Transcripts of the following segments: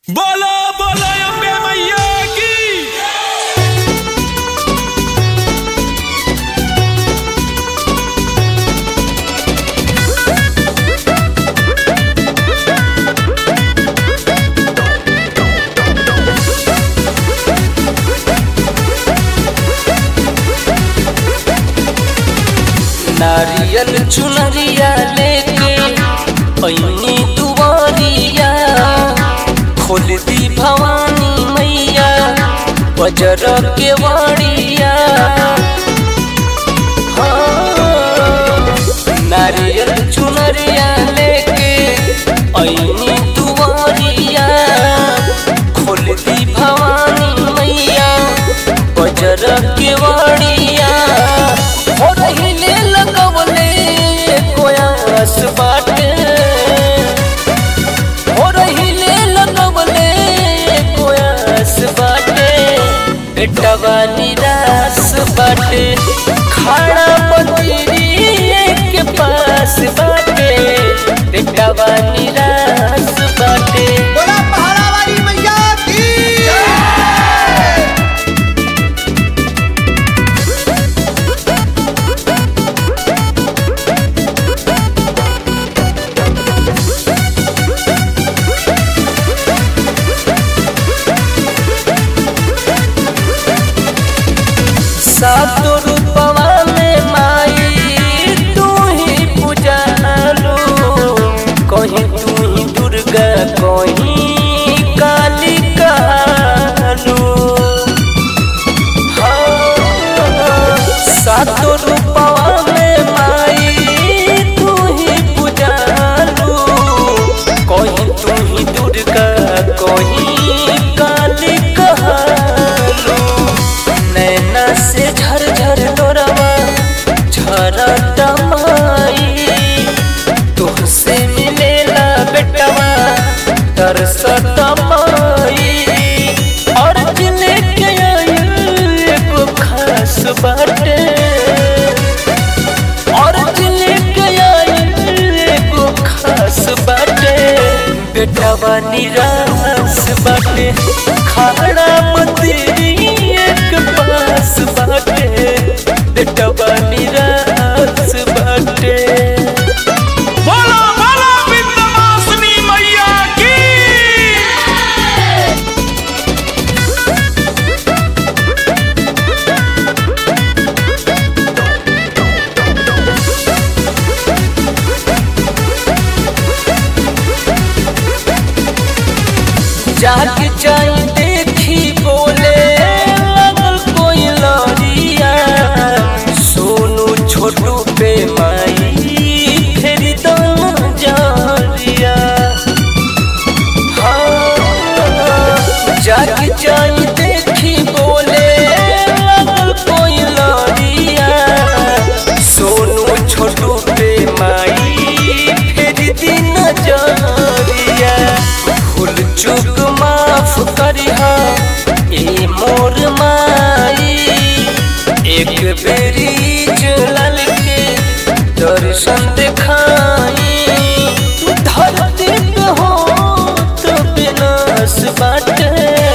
बोलो बोलो अम्बे मैया की नारियल चुनरिया लेके पैनी दुआरिया खोल दी भवानी मैया बजर के वाड़िया हाँ, नारियल चुनरिया लेके पैनी दुआरिया खोल दी भवानी मैया बजर के वाड़िया हो रहिले लगवले कोयास बाटे हो रहिले लगवले कोयास बाटे बेटवा निराश बाटे खाना मंदिरी के पास बाटे बेटवा निराश बाटे बोला पहाड़ा वाली मैया की सातो रूपवा में माई तू ही पूजालू कहीं तू ही दुर्गा कहीं काली कालू हाँ, सातो रूपवा में माई तू ही पूजालू कहीं तू ही दुर्गा कहीं काली कालू नैना से झर झर डोरवा झरत माई तुहसे मिलेला बेटवा तरसत माई और जिले के आयल एगो खास बाटे और जिले के आयल एगो खास बाटे बेटवा निराश बाटे खाड़ा मंदिरी एक पास बाटे बेटवा निराश बाटे बोलो बोलो विंध्यवासिनी मैया की जाग जाई देखी बोले लगल कोई लड़िया सोनू छोटू पे माई फेरी दम जारिया हाँ, जाग जाई देखी बोले लगल कोई लड़िया सोनू छोटू पे माई फेरी दिन जारिया भूल चूक माफ करिहा ए मोर माई एक बेरी जलल के दर्शन दिखाई धरती पे हो तो विनाश बाटे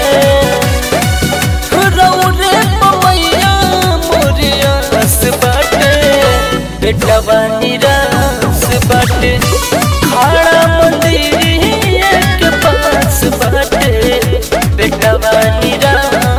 रौरे पमैया मोरियास बाटे बेटवा निराश बाटे खाड़ा मंदिर के पास बाटे बेटवा निराश